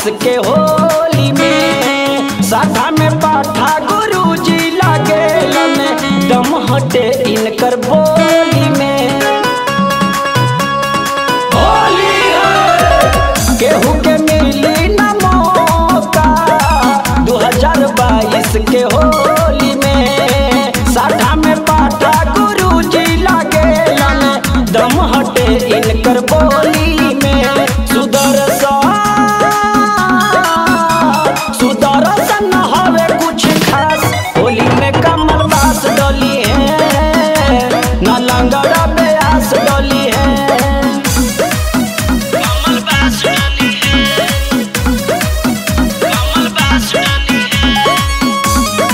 के होली में साधा में पाठा गुरु जी लागेलन दम हटे इनकर बोली में होली है केहू के मिली न मौका 2022 के होली में साठा में पाठा गुरु जी लागेलन दम हटे इनकर बोली में सुदर्शन सुदर्शन हवे कुछ खास होली में कमल बास डोली है न लंगड़ा ब्यास डोली है कमल बास डोली है कमल बास डोली है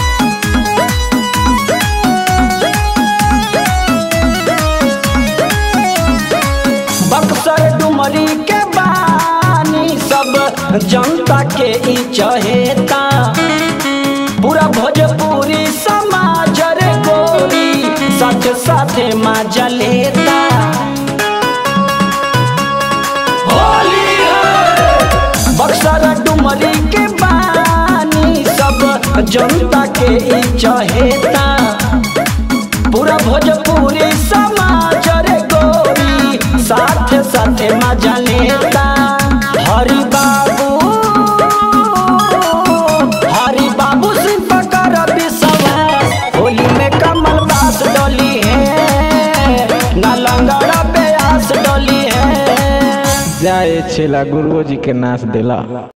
बक्सर डुमरी के बानी सब जनता के ई चहेता पूरा भोजपुरी समाज रे गोरी साथ साथे मजा लेता होली है बक्सर डुमरी के बानी सब जनता के ई चहेता पूरा भोजपुरी समाज रे गोरी साथे साथे मजा लेता हरि बाबू हरि बाबू सिंह पकर विश्वास होली में कमल बास डोली है ना लंगड़ा प्यास डोली है जाए छेला गुरुओ जी के नाच देला